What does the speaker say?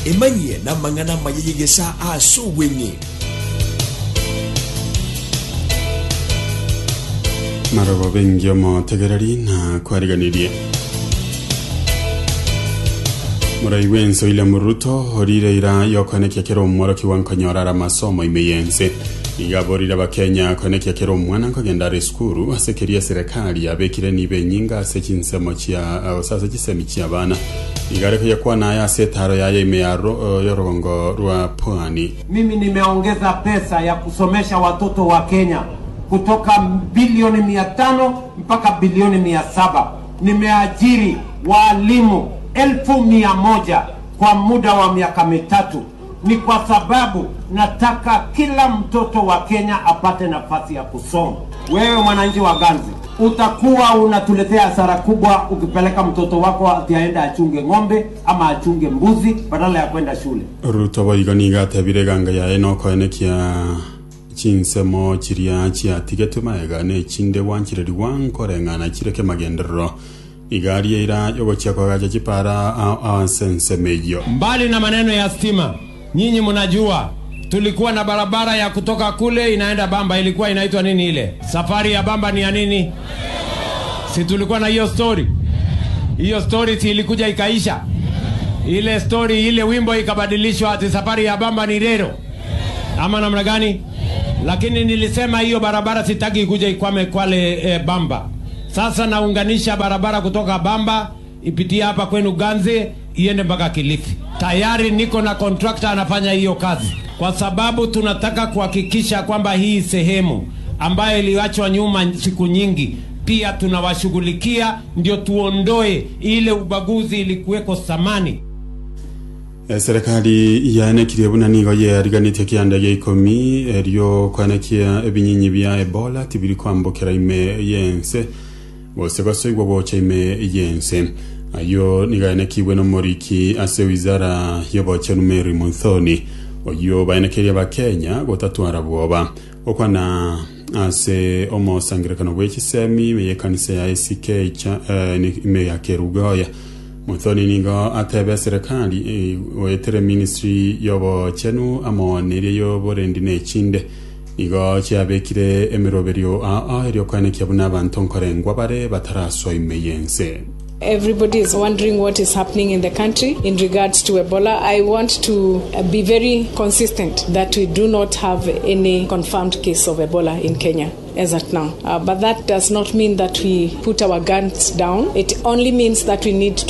emanyie na mang'ana mayeyegesa ase obweng'e marobo bengi omotegereri na kwariganirie murai wenso ile muruto orire ira yokonekia kero omworoki wankonyorara masomo imeyense igaborire abakenya konekia kero omwana nkogenda are skuru asekeria serikali abekire nibe nyinga ase chinsemo chia ose ase chisemi chia bana igareko yakwana aya ase etaro yaye ime ya ro- yorogongo rwa pwani Mimi nimeongeza pesa ya kusomesha watoto wa Kenya kutoka bilioni mia tano mpaka bilioni mia saba. Nimeajiri waalimu elfu mia moja kwa muda wa miaka mitatu. Ni kwa sababu nataka kila mtoto wa Kenya apate nafasi ya kusoma. Wewe mwananchi wa Ganzi, utakuwa unatuletea hasara kubwa ukipeleka mtoto wako ati aende achunge ng'ombe ama achunge mbuzi badala ya kwenda shule. ruto boigo niga atebire ganga yaye nokoenekia chinsemo chiria chiatigete maega na echinde wanchireri wankoreng'ana chireke magenderero igari eira yogochia kogacha chipara asensemeyo Mbali na maneno ya stima, nyinyi mnajua tulikuwa na barabara ya kutoka kule inaenda Bamba, ilikuwa inaitwa nini ile? Safari ya Bamba ni ya nini? Si tulikuwa na hiyo story? Hiyo story si ilikuja ikaisha? Ile story, ile wimbo ikabadilishwa ati safari ya Bamba ni Rero ama namna gani? Lakini nilisema hiyo barabara sitaki ikuja ikwame Kwale eh, Bamba. Sasa naunganisha barabara kutoka Bamba ipitie hapa kwenu Ganze iende mpaka Kilifi. Tayari niko na contractor anafanya hiyo kazi, kwa sababu tunataka kuhakikisha kwamba hii sehemu ambayo iliachwa nyuma siku nyingi pia tunawashughulikia, ndio tuondoe ile ubaguzi ilikuweko zamani. Eh, serikali yaenekirie buna nigo yeariganitie kianda gia ikomi erio kwanekia ebinyinyi bia ebola tibiri kwambukira ime yense bose gosoigwa gwocha ime yense ayo nigaenekiwe nomoriki ase wizara yobochenu mary monthoni oyo baenekeria bakenya gotatwara bwoba okwana ase omosangirekano bwa echisemi ime yekanisa ya ack cha eh, ni- ime ya kerugoya muthoni ningo atebe serikali eh, wetere ministry yobo chenu amonerie yoborendi nechinde igo chiabekire emiroberio aa erio kwanekia buna abantu nkorengwa bare bataraswa ime yense Everybody is wondering what is happening in the country in regards to Ebola. I want to uh, be very consistent that we do not have any confirmed case of Ebola in Kenya as at now. Uh, but that does not mean that we put our guns down. It only means that we need to